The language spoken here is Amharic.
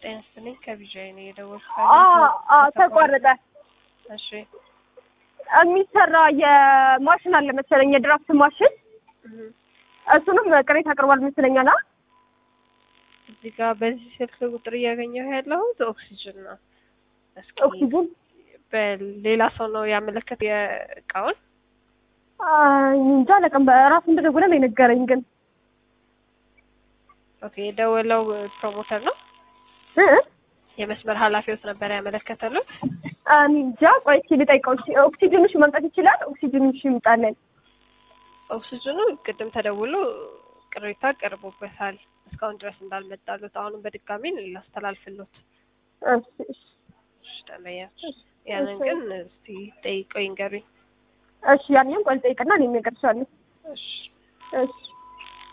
ጤና ይስጥልኝ ከቢጃይ ነው የደወልኩት። ተቋረጠ። እሺ የሚሰራ የማሽን አለ መሰለኝ የድራፍት ማሽን እህ፣ እሱንም ቅሬታ አቅርቧል መሰለኛል። አ እዚህ ጋር በዚህ ስልክ ቁጥር እያገኘሁ ያለሁት ኦክሲጅን ነው። እስኪ ኦክሲጅን በሌላ ሰው ነው ያመለከት የእቃውን እንጃ አላውቅም። በራሱ እንደደወለ ነው የነገረኝ። ግን ኦኬ የደወለው ፕሮሞተር ነው እ የመስመር ኃላፊዎት ነበር ያመለከተሉት። እኔ እንጃ። ቆይ እስኪ ልጠይቀው። እሺ፣ ኦክሲጅንሽ መምጣት ይችላል? ኦክሲጅንሽ ይምጣለን። ኦክሲጅኑ ቅድም ተደውሎ ቅሬታ ቀርቦበታል እስካሁን ድረስ እንዳልመጣሉት አሁንም በድጋሚ ላስተላልፍሎት እሺ፣ እሺ፣ እሺ ደንበኛችን ያንን ግን እስቲ ጠይቀው ይንገሩኝ። እሺ። ያንንም ቆይ ልጠይቅና እኔም እነግርሻለሁ። እሺ